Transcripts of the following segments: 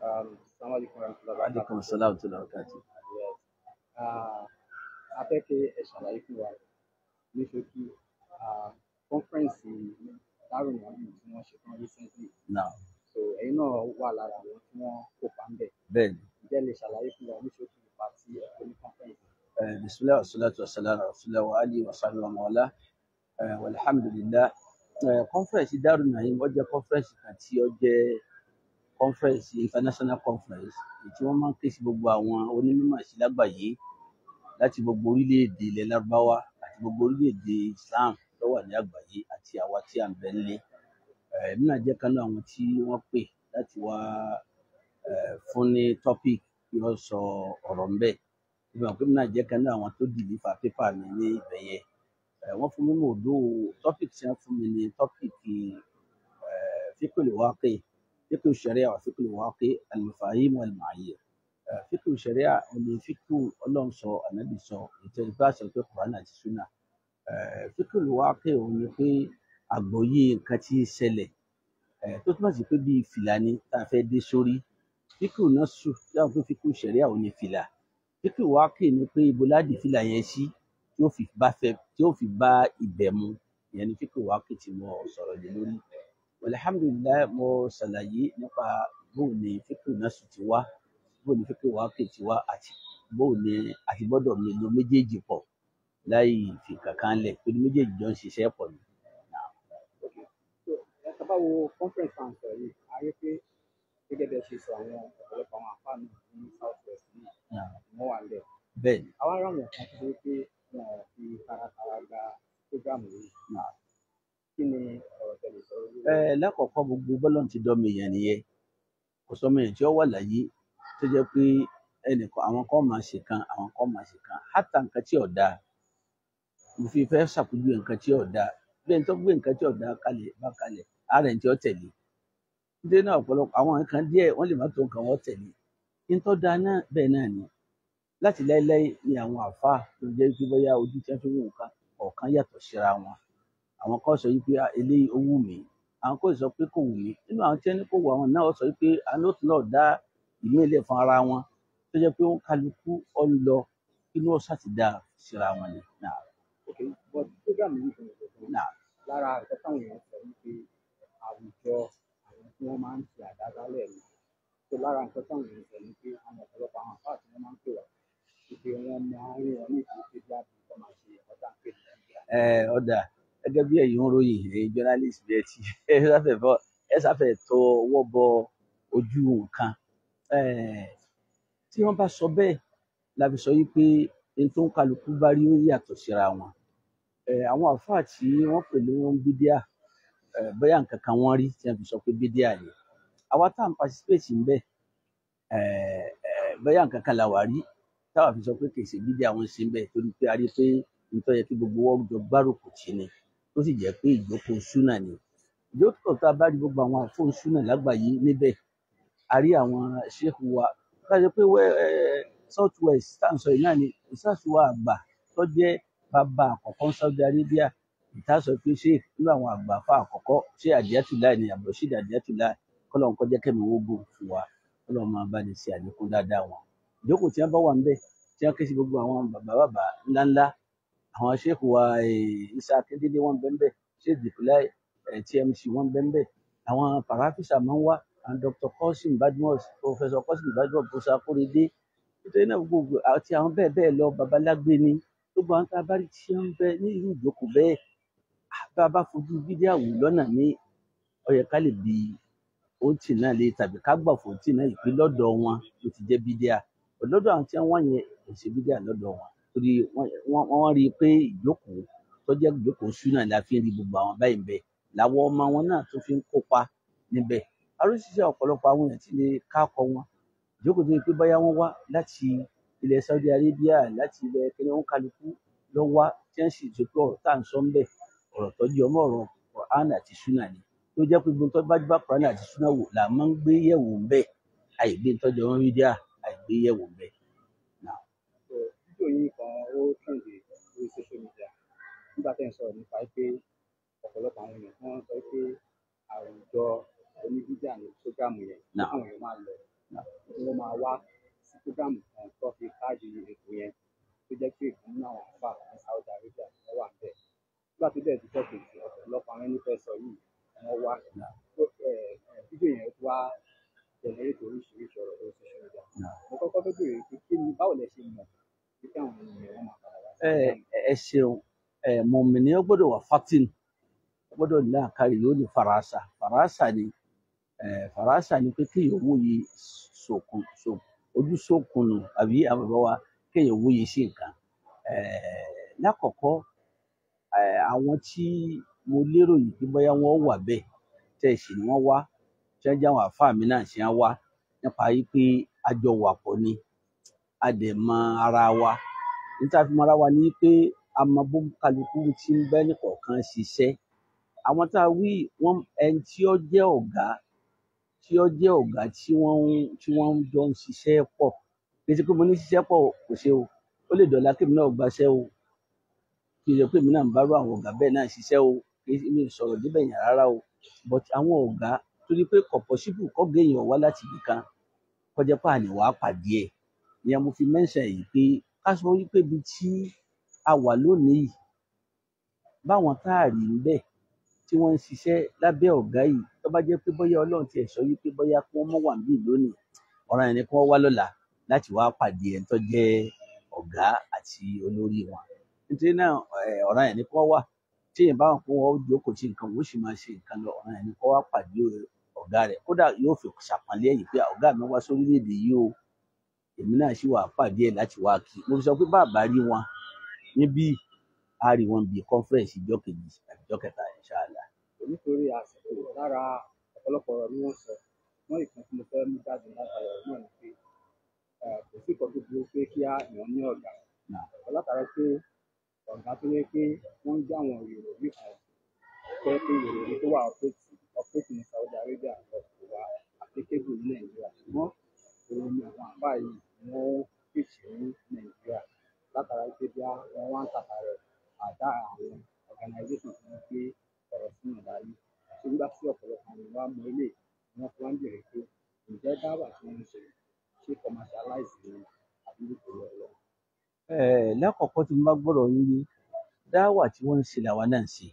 Um, Assalamu alaikum warahmatullahi wabarakatuh. aleykum salaam tó lọ́ọ́ kàtí. Yes. Ah, a fẹ́ kí ẹ ṣàlàyé fún wa ní ṣókí ah, kọ́nfẹ́rẹ́nsì Darul Mouhty tí wọ́n ṣe fún recently. náà So ẹ̀yin náà wà lára àwọn tí wọ́n kópa ń bẹ̀. bẹ́ẹ̀ ni Ǹjẹ́ ẹ lè ṣàlàyé fún wa ní ṣókí ipa tí ẹ kó ní kọ́nfẹ́rẹ́nsì? eh, bisimilahi wa salatu wa salam ala rasulillah wa alihi wa sahbihi wa mawala eh, walhamdulillah eh, conference Darul Naim ó jẹ́ conference kan tí ó jẹ́ conference international conference èyí tí wọ́n máa ń ké sí gbogbo àwọn onímọ̀ sí lágbàáyé láti gbogbo orílẹ̀-èdè ilẹ̀ lárúbáwá àti gbogbo orílẹ̀-èdè islam tó wà ní àgbáyé àti àwa tí à ń bẹ nílé Eh, èmi náà jẹ́ kan náà àwọn tí wọ́n pè láti wá eh, fún ní topic tí wọ́n sọ ọ̀rọ̀ ń bẹ̀ ìgbà pé èmi náà jẹ́ kan náà àwọn tó dìlífà pépà mi ní ibẹ̀ yẹn Eh, wọ́n fún mi mọ̀ òdo topic tí wọ́n fún mi ní topic fíkùlù wákè fíkùlù sharia wà fíkùlù wákè al-mafahim wal-ma'ayir Eh, fíkùlù sharia òní fíkùlù ọlọ́run sọ ànábì sọ ètò ìgbà sọ pé kùránì àti súnà Eh, fíkùlù wákè òun ni pé àgbọ́yé nǹkan tí ń ṣẹlẹ̀ eh, tó túmọ̀ sí pé bíi fìlà ni tá a fẹ́ dé sórí fíkùlù náà sùn yàtọ̀ pé fíkùlù sharia òní fìlà fíkùlù wákè ni pé ibo láti fìlà yẹn sí tí ó fi bá fẹ́ tí ó fi bá ibẹ̀ mu ìyẹn ni fíkùlù wákè tí mo sọ̀rọ̀ lé lórí alhamdulilayi mo ṣàlàyé nípa bóun ni fíkùlù náà sùn ti wá bóun ni fíkùlù wákè ti wá àti bóun ni àti gbọ́dọ̀ mi lo méjèèjì pọ̀ láì fi kankan lẹ̀ torí méjèèjì jọ ń ṣiṣẹ́ pọ̀ ni. So ẹ sábà wo conference tá à ń sọ yìí, a rí pé gẹ́gẹ́ bí ẹ ṣe sọ àwọn ọ̀pọ̀lọpọ̀ àwọn àfáà náà ní South West yìí, wọ́n wà ń bẹ̀. bẹ́ẹ̀ ni àwa ará wọn kan tó ṣe pé wọn ò fi taratara gba programu yìí kí ni ọ̀rọ̀ tẹ̀lé sọ lórí ẹ lákọ̀ọ́kọ́ gbogbo bọ́lọ̀ ti dọ́mọ èèyàn nìyẹn kò sọmọ èèyàn tí ó wà láyé tó jẹ́ pé ẹnìkan àwọn kan máa ṣe kan àwọn kan máa ṣe kan hátà nǹkan tí ò dáa mo fi fẹ́ ṣàpèjúwe nǹkan tí ò dáa bí ẹni tó gbé nǹkan tí ò dáa kalẹ̀ bá kalẹ̀ ara ẹni tí ó tẹ̀lé nítorí náà ọ̀pọ̀lọpọ̀ àwọn nǹkan díẹ̀ wọ́n lè má tó nǹkan wọ́n tẹ̀lé ní tó dáa náà bẹ́ẹ̀ náà ni láti láéláé ni àwọn àáfàá tó jẹ́ pé bóyá ojú tí wọ́n fi wò nǹkan ọ̀kan yàtọ̀ síra wọn àwọn kan sọ wípé "Ah, eléyìí ó wù mí àwọn kan sọ pé kò wù mí nínú àwọn tí wọ́n ní kò wù àwọn náà sọ wípé àánú náà dá ìlú ilé fún ara wọn tó jẹ́ pé ó ń kálukú ọ ń lọ inú ọ̀sà ti dá síra wọn ni. Náà, ok but programu yìí fún ìgbọ̀ngàn náà, lára nǹkan táwọn èèyàn sọ wípé àwùjọ àwọn tí wọ́n máa ń ṣe àdádálẹ̀ ni so lára nǹkan táwọn èèyàn sọ ni pé àwọn ọ̀pọ̀lọpọ̀ àwọn àfáà tí wọ́n máa ń pè wá wípé wọ́n máa ń rí wọn ní ìdílé pé bí àbí wọ́n máa ṣe ọ̀tá ń pè ní nàìjíríà. ẹ ọ̀dà gẹ́gẹ́ bí ẹ̀yin ń ròyìn ẹ̀yin journalist bí ẹ ti ẹ sáfẹ́ bọ́ ẹ sáfẹ́ tó ọwọ́ bọ ojú nǹkan Eh, tí wọ́n bá sọ bẹ́ẹ̀ la fi sọ yìí pé ẹni tó ń kálukú bá rí ó yàtọ̀ síra wọn Eh, àwọn àfáà tí wọ́n pè ní wọn bídíà eh, bóyá nǹkan kan wọ́n rí tí wọ́n fi sọ pé bídíà ni àwa tá à ń participate ń bẹ̀ eh, eh, bóyá nǹkan kan là wà rí táwa fi sọ pé kì í ṣe bídíà wọn ṣe ń bẹ̀ torí pé a rí pé nítorí yẹ kí gbogbo wọn jọ gbárùkù tì ní tó sì jẹ́ pé ìjókòó súnà ni ìjókòó tá a bá rí gbogbo àwọn àfóun súnà lágbàáyé níbẹ̀ a rí àwọn ṣéèkù wa kájọ pé wẹ́ ẹ́ south west tá à ń sọ yìí náà ni ìsàsùwà àgbà tó jẹ́ bàbá àkọ́kọ́ ní Saudi Arabia ìta sọ pé ṣé nínú àwọn àgbà fún àkọ́kọ́ ṣé àdìyàtúlá ni àbọ̀ṣídà àdìyàtúlá kọ́lọ́n kọjá kẹ́mi owó gùn fún wa kọ́lọ́n máa bá ní ṣe àlékún dáadáa wọn ìjókòó tí wọ́n bá wà níbẹ̀ tí wọ́n ké sí gbogbo àwọn bàbá bàbá ńláńlá àwọn ṣéèkù wa eh, Isa Akíndélé wọn bẹ́ẹ̀ bẹ́ẹ̀ ṣéèkù dìpínlẹ̀ TMC wọn bẹ́ẹ̀ bẹ́ẹ̀ àwọn pàráfíṣà máa ń wá àwọn Dr. Kosim Badmus Professor Kosim Badmus Professor Akorede nítorí náà gbogbo àti àwọn bẹ́ẹ̀ bẹ́ẹ̀ lọ babalágbé ni gbogbo àwọn tá a bá rí tí wọ́n ń bẹ ní irú ìjókòó bẹ́ẹ̀ ah, bá a bá fojú fídíò wò lọ́nà ní ó yẹ ká lè bi òǹtì náà lè tàbí ká gbà fún òǹtì náà ìpín lọ́dọ̀ wọn ló ti jẹ́ bídíà lọ́dọ̀ àwọn tí wọ́n yẹn kò ṣe bídíà lọ́dọ̀ wọn torí wọ́n wọ́n- wọ́n rí i pé ìjókòó tó jẹ́ ìjókòó súnà la fi ń rí gbogbo àwọn báyìí ń bẹ làwọn ọmọ wọn náà tó fi ń kópa níbẹ̀ aríṣiṣẹ́ ọ̀pọ̀lọpọ̀ àwọn èèyàn ti lè kákọ wọn ìjókòó tó yẹ pé báyà wọ́n wá láti ilẹ̀ Saudi Arabia láti ilẹ̀ kíní wọn kálukú lọ wá tí wọ́n sì ṣe pé ọ̀rọ̀ tá à ń sọ ń bẹ̀ ọ̀rọ̀ tó jẹ́ ọmọ ọ̀rọ̀ Quran àti súnà ni tó jẹ́ pé gbogbo tó bá bá Quran àti súnà wò là máa ń gbé yẹ̀wò ń bẹ̀ àìgbé tọ́jú ọmọ mídíà àìgbé yẹ̀wò ń bẹ̀. Now, so fídíò yìí kan ó trend lórí social media nígbà tẹ́ ń sọ̀rọ̀ nípa pé ọ̀pọ̀lọpọ̀ àwọn èèyàn wọ́n sọ pé àwùjọ oníbíjà ní programu yẹn Náà. àwọn èèyàn máa lọ ló máa wá sí program kan tó fi káàdì ètò yẹn tó jẹ́ pé ìkan nínú àwọn àfà ní Saudi Arabia wọ́n wà níbẹ̀ nígbà tó dẹ̀ dijọ́ kejì ọ̀pọ̀lọpọ̀ àwọn ẹni fẹ́ sọ yìí wọ́n wá tó ẹ̀ ẹ̀ fídíò yẹn tó wá jẹnẹrétì oríṣiríṣi ọ̀rọ̀ lórí social media mo kọ́kọ́ fẹ́ bèrè pé kí ni báwo lẹ ṣe mọ̀ pé kí àwọn ènìyàn wọn máa padà wá sí ẹ program ẹ ṣeun ẹ mọ̀mìnì ó gbọ́dọ̀ wà fatin ó gbọ́dọ̀ ní àkárí yóò ní farasa farasa ni ẹ farasa ni pé kéèyàn wòye sòkun so ojú sókun nù àbí àwọn bàbá wa kéèyàn wòye sí nǹkan ẹ lákọ̀ọ́kọ́ ẹ àwọn tí mo lérò yìí pé bóyá wọ́n wà bẹ́ẹ̀ tẹ̀ sí ni wọ́n wá tí wọ́n jẹ́ àwọn àfáà mi náà ṣe ń wá nípa yìí pé a jọ wà pọ̀ ni a dẹ̀ mọ ara wa níta fi mọ ara wa ni pé a mọ bó kálukú tí ń bẹ́ nìkọ̀ọ̀kan ṣiṣẹ́ àwọn tá a wí wọn ẹni tí ó jẹ́ ọ̀gá tí ó jẹ́ ọ̀gá tí wọ́n ń tí wọ́n ń jọ ń ṣiṣẹ́ pọ̀ kì í ṣe pé mo ní ṣiṣẹ́ pọ̀ kò ṣe o ó lè dọ̀la kémi náà gbaṣẹ́ o kì í ṣe pé èmi náà ń bá rú àwọn ọ̀gá bẹ́ẹ̀ náà ṣiṣẹ́ o kì í ṣe mi ò sọ̀rọ̀ débẹ̀ yẹn rárá o but àwọn ọ̀gá torí pé kò possible kọ́gá èèyàn wá láti ibì kan kọjá pé àní wàá pàdé ẹ̀ ìyẹn mo fi mention yìí pé ká sọ wípé ibi tí a wà lónìí yìí báwọn tá a rí ń bẹ̀ tí wọ́n ń ṣiṣẹ́ lábẹ́ ọ̀gá yìí tó bá jẹ́ pé bóyá ọlọ́run tiẹ̀ sọ wípé bóyá kí wọ́n mọ̀ wà níbí lónìí ọ̀ràn yẹn ni kí wọ́n wá lọ́la láti wá pàdé ẹni tó jẹ́ ọ̀gá àti olórí wọn nítorí náà eh, ọ̀ràn yẹn ni kí wọ́n wà tí èèyàn bá wọn kó wọn jókòó tí nǹkan wọn ó sì máa ṣe nǹkan lọ ọ̀ràn yẹn ni kí wọ́n wá pàdé ọ̀gá rẹ̀ kódà yóò fi ṣàpọ́nlé ẹ̀yìn pé ọ̀gá mi wá sórílẹ̀-èdè yìí o èmi náà sì wà pàdé ẹ̀ láti wá kí mo fi sọ pé bàbá rí wọn níbí a rí wọn bíi conference ìjọ kejì àti ìjọ kẹta inshallah. nítorí àsìkò lára ọ̀pọ̀lọpọ̀ ọ̀rọ̀ ni wọ́n sọ wọ́n ìkan tí mo fẹ́ mú jáde látara ọ̀rọ̀ náà ni pé eh, kò sí ìkan tó burú pé kí á èèyàn ní ọ̀gá Náà, látara pé ọ̀gá tó yẹ pé wọ́n ń gbé àwọn ìròyìn kan tó yẹ pé ìròyìn tó wà ọ̀pẹ́tì ọ̀pẹ́tì ní Saudi Arabia lọ kò wá applicable ní Nàìjíríà ṣùgbọ́n òun ni àwọn àbá yìí ni wọ́n fèsì ní Nàìjíríà látara pé bí wọ́n wá ń tàkà rẹ̀ àdá àwọn organisation tí wọ́n gbé ọ̀rọ̀ sínú ìdarí ṣé nígbà tí ọ̀pọ̀lọpọ̀ àwọn ìwà mọ ilé ni wọ́n fi wá ń bèrè pé ǹjẹ́ dáwà tí wọ́n ń ṣe ṣé commercialize ni àbí nítorí ọlọ́run. eh, lákọ̀ọ́kọ́ tí mo bá gbọ́dọ̀ yín yé dáwà tí wọ́n ń ṣe làwa náà ń ṣe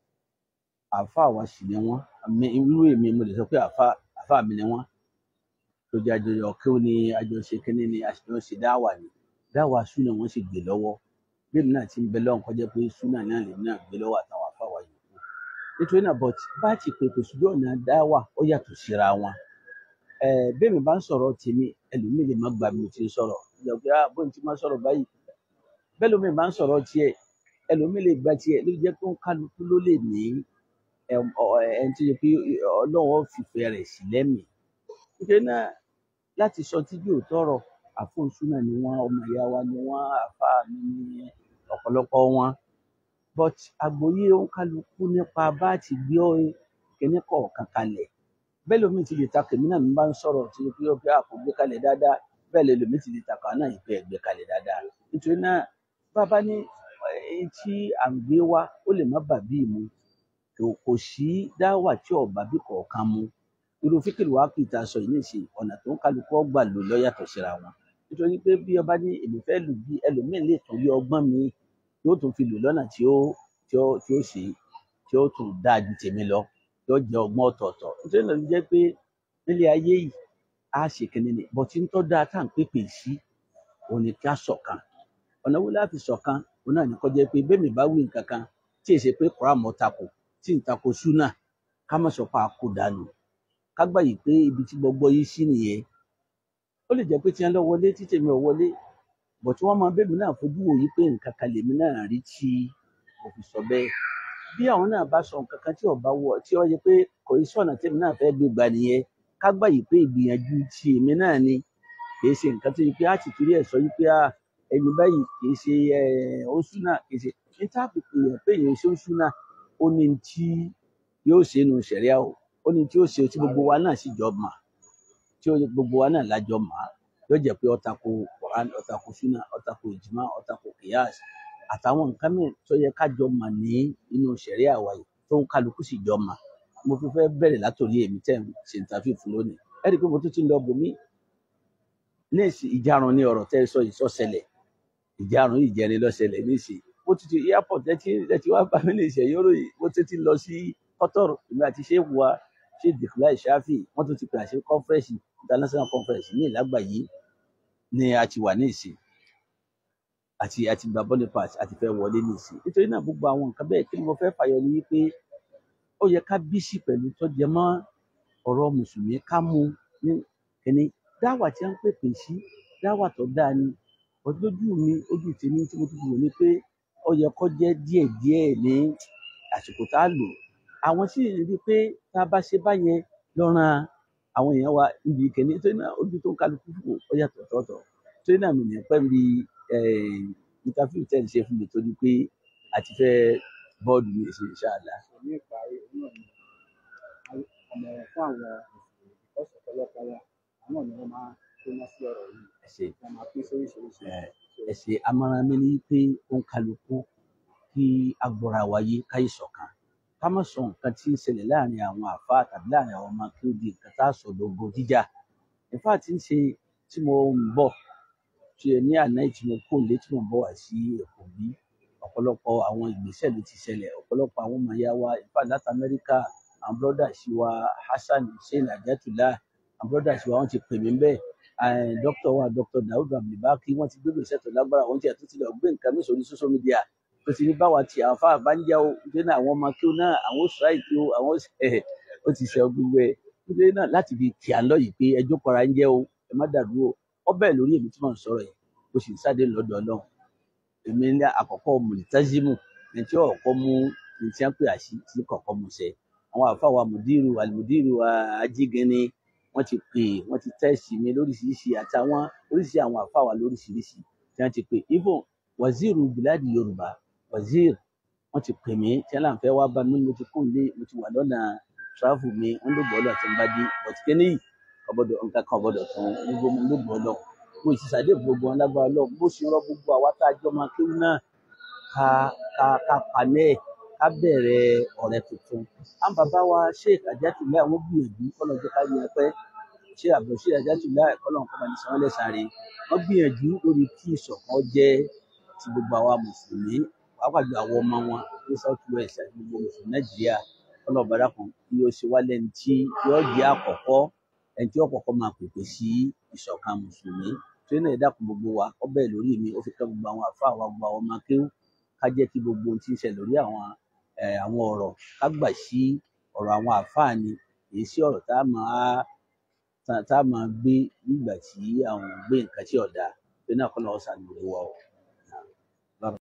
àáfàá wa sì ni wọ́n àmì irú èmi mo lè sọ pé àáfàá àáfàá mi ni wọ́n tó jẹ́ àjọyọ̀ kí ó ní àjọṣe kínní ni àṣìjọ ṣe dáwà ni dáwà súnà wọ́n sì gbé lọ́wọ́ bẹ́ẹ̀ náà ti ń bẹ lọ́hùn kọjá pé súnà náà lè náà gbé lọ́wọ́ àtàwọn àáfàá wa yòókù nítorí náà but bá ti pèpè sójú ọ̀nà dáwà ó yàtọ̀ síra wọn eh, bẹ́ẹ̀ mi bá ń sọ̀rọ̀ tèmi ẹlòmíì lè má gbà mí tí ń sọ̀rọ̀ ìjọba pé ah bóun ti máa sọ̀rọ̀ báyìí bẹ́ẹ̀ lómi bá ń sọ̀rọ̀ tiẹ̀ ẹlòmíì lè gba tiẹ̀ ló jẹ́ pé ó ń kálukú ló lè ní ẹm, ọ- ẹni tó yẹ pé ọlọ́run ó fìfẹ́ rẹ̀ sí lẹ́mìí nítorí náà láti sọ tí yóò tọrọ àfọ̀nsúnà ni wọ́n ọmọ ìyá wa ni wọ́n àfa mi ní ọ̀pọ̀lọpọ̀ wọn but àgbọ́yé ó ń kálukú nípa bá ti gbé ọ- kíní kọ̀ọ̀kan kalẹ̀ bẹ́ẹ̀ lómi ti lè ta kèmí náà mi bá ń sọ̀rọ̀ tí ó pé àpò gbé kalẹ̀ dáadáa bẹ́ẹ̀ lè lómi ti lè ta kàn náà ìpè gbé kalẹ̀ dáadáa nítorí náà bàbá ní ẹni tí à ń gbé wá ó lè má bàbí mu kò kò sí dáwà tí ọba bí kọ̀ọ̀kan mu irú fíkìlì wa kì í ta sọ yìí nìsín ọ̀nà tó ń kálukú ọgbà lò lọ́yàtọ̀ síra wọn nítorí pé bí ọba ní èmi fẹ́ lù bí ẹlòmíín lè tún rí ọgbọ́n mi yóò tún fi lò lọ́nà tí ó tí ó tí ó ṣe tí ó tún dáa ju tèmi lọ tí ó jẹ́ ọgbọ́n ọ̀tọ̀ọ̀tọ̀ nítorí náà ló jẹ́ pé nílé ayé yìí á ṣe kínní ni bọ̀tí ń tọ́ dáa tá à ń pèpè sí òun ni ká ṣọ̀kan ọ̀nà wo láti ṣọ̀kan òun náà ní kó jẹ́ pé bẹ́ẹ̀ mi bá wí nǹkan kan tí èsì pé kọ́ra mọ́ tako tí ń tako súnà ká má sọ pé a kó dànù ká gbà yìí pé ibi tí gbogbo yìí sí nìyẹn ó lè jẹ́ pé tí wọ́n lọ wọlé tí tèmi ò wọlé bọ̀ tí wọ́n máa bẹ́ẹ̀ mi náà fojú wò yí pé nǹkan kan lèmi náà rí tí mo fi sọ bẹ́ẹ̀ bí àwọn náà bá sọ nǹkan kan tí ọba wọ tí ó yẹ pé kò í sọ̀nà tèmi náà fẹ́ gbé gbà nìyẹn ká gbà yìí pé ìgbìyànjú ti èmi náà ni kì í ṣe nǹkan tó yẹ pé á ti torí ẹ̀ sọ yí pé ah, ẹni báyìí kì í ṣe oṣù náà kì í ṣe ní táàpù èèyàn pé èèyàn ṣe oṣù náà ó ní tí yóò ṣe nu sẹ̀ríà o ó ní tí ó ṣe tí gbogbo wa náà sì jọ mà tí ó gbogbo wa náà lájọ mà á yóò jẹ́ pé ọ̀tàkù Quran ọ̀tàkù súnà ọ̀tàkù ìjìmá ọ̀tàkù kìyàs àtàwọn nǹkan mìíràn tó yẹ ká jọ mà ní inú sẹ̀ríà wa yìí tó ń kálukú sì jọ mà mo fi fẹ́ bẹ̀rẹ̀ látòrí èmi tẹ̀ ń ṣe ìtàfíì fún lónìí ẹ rí i pé mo tún ti ń lọ bòmí ní ìsìn ìjarun ní ọ̀rọ̀ tẹ́ ẹ sọ yìí sọ́sẹ̀lẹ̀ ìjarun yìí jẹni lọ́sẹ̀lẹ̀ ní ìsìn mo ti ti airport ẹ ti ẹ ti wá bá mi ní ìṣẹ̀yìn oró yìí mo ti ti lọ sí kọ́tọ̀rù èmi àti ṣé wa ṣé dìkúlá ìṣáfì wọ́n tún ti pè àṣẹ conference international conference ní ìlágbàyé ni a ti wà ní ìsìn àti àti gba boniface àti fẹ́ wọlé ní ìsìn nítorí náà gbogbo àwọn nǹkan bẹ́ẹ̀ kí ni mo fẹ́ fàyọ ni wípé ó yẹ ká bísí pẹ̀lú tó jẹ mọ́ ọ̀rọ̀ mùsùlùmí ká mú ní kíní dáwà tí wọ́n ń pèpè sí dáwà tó dáa ni ọdún lójú mi ojú tèmi tí mo tún wò ni pé ó yẹ kó jẹ́ díẹ̀díẹ̀ ní àsìkò tá a lò àwọn sì rí i pé tá a bá ṣe báyẹn lọ́ràn àwọn èèyàn wa níbi kíní nítorí náà ojú tó ń kálukú wò ó yàtọ̀ tọ̀tọ̀ nítorí náà mi nìyẹn pẹ́ mi interview tẹ́ ẹ̀ ń ṣe fún mi tó di pé àti fẹ́ bọ́ọ̀dù mi ṣe ìṣáàlà. sọ ní ìparí òun náà ni àmọ̀ràn fún àwọn mùsùlùmí because ọ̀pọ̀lọpọ̀ wọn àwọn náà ni wọ́n máa ń gbóná sí ọ̀rọ̀ yìí ẹ ṣe wọ́n máa pín sóríṣiríṣi ẹ ẹ ṣe amọ̀ràn mi ni pé ó ń kálukú kí agbóra wáyé káyé ṣọ̀kan ká má sọ nǹkan tí ń ṣẹlẹ̀ láàrin àwọn àfa tàbí láàrin àwọn ọmọ kí ó di nǹkan tá a sọ lógo jíjà ìfá tí ń ṣe tí mo ń bọ̀ tí ẹ ní àná yìí tí mo kó lé tí mo ń bọ̀ wá sí Èkó bí ọ̀pọ̀lọpọ̀ àwọn ìgbésẹ̀ ló ti ṣẹlẹ̀ ọ̀pọ̀lọpọ̀ àwọn ọmọ ìyá wa ìfá láti Amẹ́ríkà àwọn bọ́dà sí wa Hasan Hussein Ajatullah àwọn bọ́dà sí wa wọ́n ti pè mí bẹ́ẹ̀ dókítà wa dókítà Dawud Abdulbaki wọ́n ti gbé gbèsè tó lágbára wọ́n ti àtúntò ti lọ gbé nǹkan mi sórí social media tó ti ní báwa ti àwọn afáà bá ń já o nítorí náà àwọn ọmọ kí ó náà àwọn strike o àwọn ó ti ṣe gbogbo ẹ̀ nítorí náà láti fi kí à ń lọ yìí pé ẹjọ́ kọra ń jẹ́ o ẹ má dàrú o ọbẹ̀ lórí èmi tí mò ń sọ̀rọ̀ yìí mo sì ń sáde lọ́dọ̀ Ọlọ́run èmi ní àkọ́kọ́ mùlítázímù ní tí ọ̀kọ́ mú ní tí wọ́n pè àṣì tí kọ̀ọ̀kan mú ṣe àwọn àfáà wa mùdírù àlùmùdírù ajígẹni wọ́n ti pè wọ́n ti tẹ́sì mi lóríṣiríṣi àtàwọn oríṣiríṣi àwọn àfáà wa lóríṣiríṣi tí wọ́n ti pè even waziri biladi Yorùbá wazir wọ́n ti pè mí tí wọ́n láǹfẹ́ wá bá mi mo ti kún lé mo ti wà lọ́nà travel mi wọ́n ló gbọ́dọ̀ àti nbá dé but kéne yìí ọbọdọ nǹkan kan ọbọdọ tán gbogbo mi ló gbọ́dọ̀ mo sì ṣàdé gbogbo wọn lágbára lọ bó ṣe rọ gbogbo àwa tá a jọ máa kéwú náà ká ká ká panẹ ká bẹ̀rẹ̀ ọ̀rẹ́ tuntun àwọn bàbá wa Sheikh Ajatullah àwọn gbìyànjú kọlọ jẹ ká yẹn pẹ ṣé àbọ̀ Sheikh Ajatullah kọlọ nǹkan bá ní sanwó lẹ́sàárẹ̀ wọ́n gbìyànjú lórí kí ìṣọ̀kan jẹ́ ti gbogbo àwa mùsùlùmí pàápàá jù àwọn ọmọ wọn ní south west àti gbogbo mùsùlùmí nàìjíríà ọlọ́ọ̀bá dàkún kí ó ṣe wá lẹ́ni tí yóò jẹ́ àkọ́kọ́ ẹni tí yóò kọ́kọ́ máa pèpè sí ìṣọ̀kan mùsùlùmí tó ní ẹ̀dàkùn gbogbo wa ọbẹ̀ lórí mi ó fi kẹ́ gbogbo àwọn àfa àwọn gbogbo àwọn ọmọ akéwù ká jẹ́ kí gbogbo ohun tí ń ṣẹlẹ̀ lórí àwọn àwọn ọ̀rọ̀ ká gbà sí ọ̀rọ̀ àwọn àfáà ni èyí sí ọ̀rọ̀ tá a máa tá a máa gbé nígbà tí àwọn gbé nǹkan tí ọ̀dà tó náà kọ́ lọ́wọ́ sàlùwẹ̀ wa o.